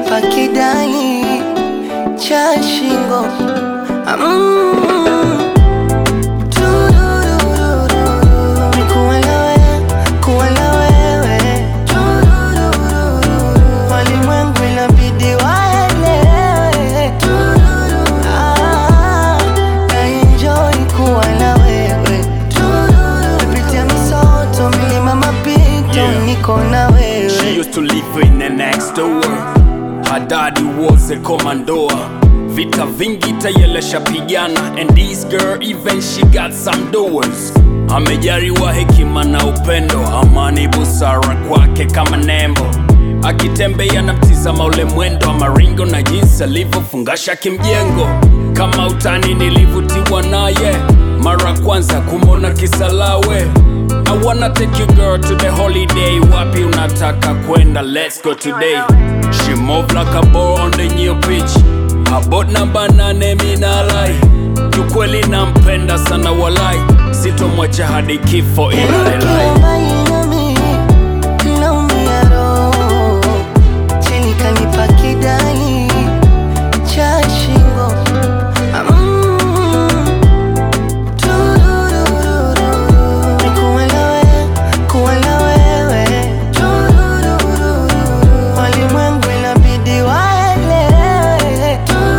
kanipa kidali cha shingo mm. Tururururu. Kuwa na wewe, kuwa na wewe. Tururururu. Walimwengu inabidi waelewe. Ah, na enjoy kuwa na wewe. Kupitia misoto, milima, mapito, Yeah. niko na She wewe. used to live in the next door. Her daddy was a commandor. Vita vingi tayelesha pigana and this girl even she got some doors. Amejaliwa hekima na upendo, amani busara kwake kama nembo. Akitembea na mtizama ule mwendo wa maringo na jinsi alivyofungasha kimjengo. Kama utani nilivutiwa naye mara kwanza kumona kisalawe I wanna take you girl to the holiday Wapi unataka kwenda let's go today She move like a ball on the new pitch About namba nane minalai Kiukweli nampenda sana walai Sitomwacha hadi kifo Ukiwa inalelai mbali nami, naumia roho. Chini kanipa kidali cha shingo. Mm. Tururururu. Kuwa na wewe, kuwa na wewe. Tururururu. Walimwengu inabidi waelewe.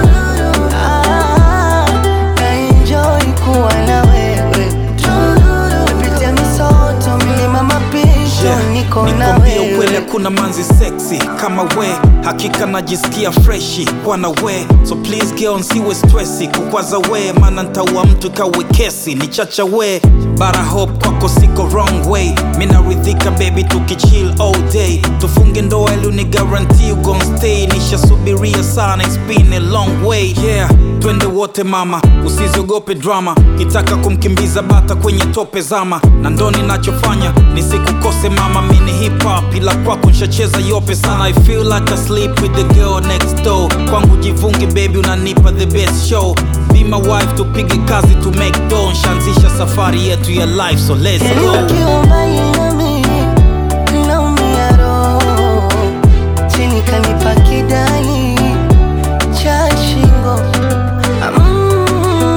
Ah, na enjoy kuwa na wewe. Kupitia misoto, milima, mapito, Yeah, niko na nikwambie ukweli wewe. kuna manzi sexy kama we hakika najisikia freshi kwa na we so please girl nsiwe stressi kukwaza we maana ntaua mtu kawe kesi ni chacha we bara hope kwako siko wrong way minaridhika baby tukichill all day tufunge ndoa ili ni guarantee you gon stay nishasubiria sana it's been a long way yeah twende wote mama usizogope drama kitaka kumkimbiza bata kwenye tope zama na ndo ninachofanya nisikukose mama mini hip hop ila kwako nshacheza yope sana i feel like I sleep with the girl next door kwangu jivungi baby unanipa the best show be my wife tupige kazi to make dough nshaanzisha safari yetu ya life so let's go Ukiwa mbali nami, naumia roho. Chini kanipa kidali cha shingo. Mm.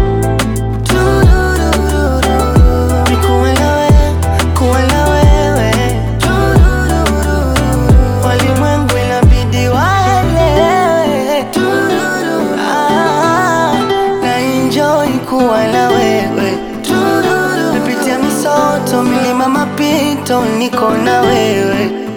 Tururururu. Kuwa na wewe, kuwa na wewe. Tururururu. Walimwengu inabidi waelewe. Ah, na enjoy kuwa na wewe. Nipitia misoto, milima, mapito, niko na wewe.